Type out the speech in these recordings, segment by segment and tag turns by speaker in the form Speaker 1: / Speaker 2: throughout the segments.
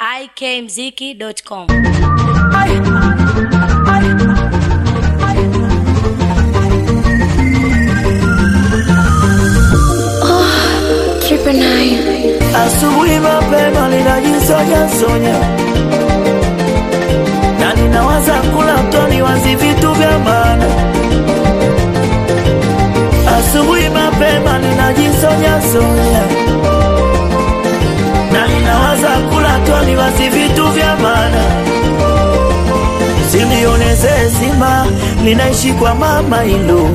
Speaker 1: ikmziki.com.
Speaker 2: Triple nine.
Speaker 3: Asubuhi mapema ninajisonya sonya na ninawaza kula mtoni wazi vitu vya maana. Asubuhi mapema ninajisonya sonya na ninawaza kula mtoni wazi vitu vya maana. Silioneze zima linaishi kwa mama hilo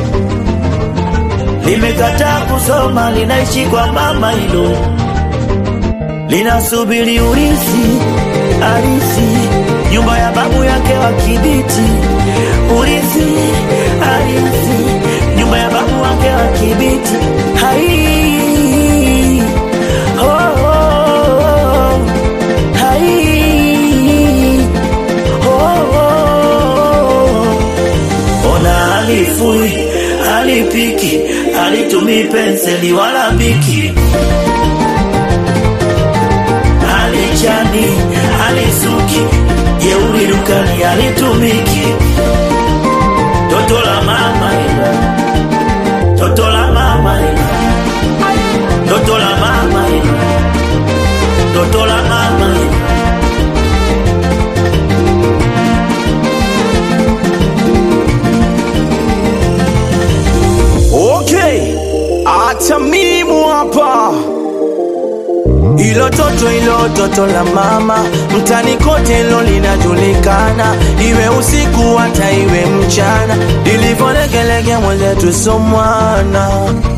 Speaker 3: limekataa kusoma linaishi kwa mama hilo linasubiri urithi arithi nyumba ya babu yake wa Kibiti urithi arithi nyumba ya babu wake wa Kibiti hai oh, oh, oh. hai oh, oh. ona halifui halipiki halitumii penseli wala biki halichani halisuki jeuri dukani halitumiki toto la mama ila toto la mama ila toto la mama ila toto la mama ila
Speaker 4: Okay, acha mimu hapa. Ilo toto ilo toto la mama, mtani kote ilo linajulikana, iwe usiku hata iwe mchana, ilivyolegelege mwenzetu somwana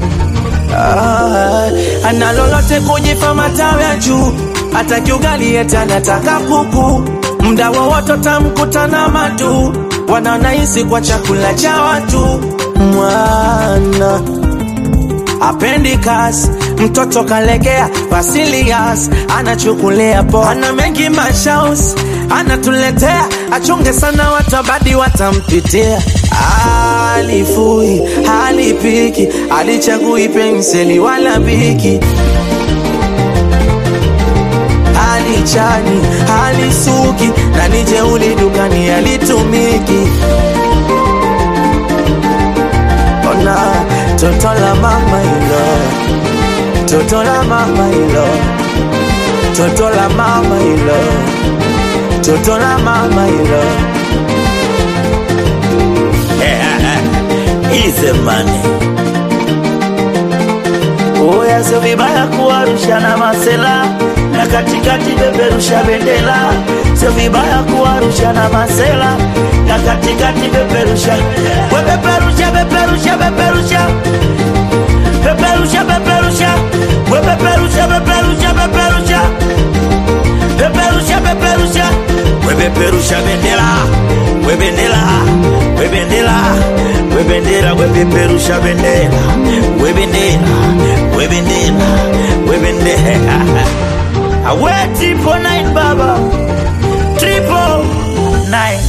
Speaker 4: Ah, ana lolote kujipa matawi ya juu, hata kiugali eti anataka kuku, mda wowote tamkutana matu, wananahisi kwa chakula cha watu mwana apendi kazi mtoto kalegea Basilias anachukulia po ana mengi mashaus anatuletea achunge sana watabadi watampitia alifui halipiki alichagui penseli wala biki halichani halisuki na nijeuli dukani halitumiki ona toto la mama ilo toto la mama ilo toto la mama ilo toto la mama ilo
Speaker 3: Easy money. Oya, sio vibaya kuwarusha na masela na katikati beberusha bendera, sio vibaya kuwarusha na masela na katikati beberusha we beberusha beberusha beberusha beberusha beberusha we beberusha beberusha beberusha beberusha beberusha we beberusha bendera we bendera we bendera we bendera we beberusha bendera we bendera we bendera we bendera awe triple nine baba triple nine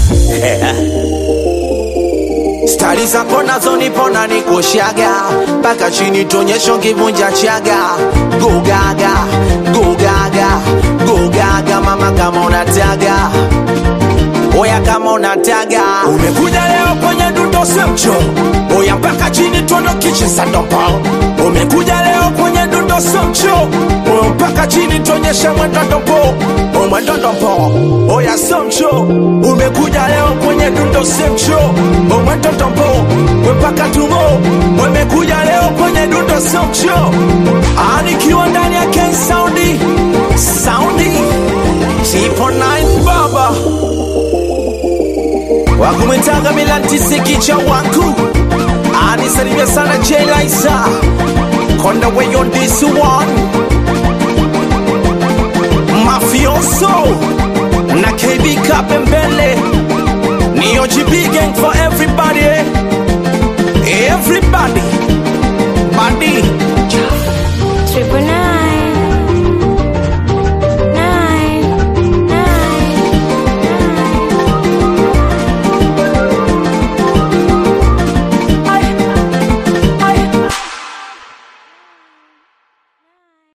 Speaker 4: stari zako nazo nipona nikoshaga mpaka chini tonyesho kivunja chaga gugaga gugaga gugaga mama kama unataga oya kama unataga umekuja leo kwenye dundo semcho oya mpaka chini tuondokiche sandompo umekuja leo kwenye dundo semcho oya mpaka chini tuonyeshe mwendodompo omwendodompo oya semcho umekuja leo kwenye dundo semcho omwendodompo mpaka tumo umekuja leo kwenye dundo semcho anikiwa ndani ya Ken Soundi Soundi Tipo 9 baba wakumwitaga milantisiki cha wangu anisalimia sana jelaisa konda weyo this one mafioso na kb kapembele ni ogb gang for everybody eh? everybody body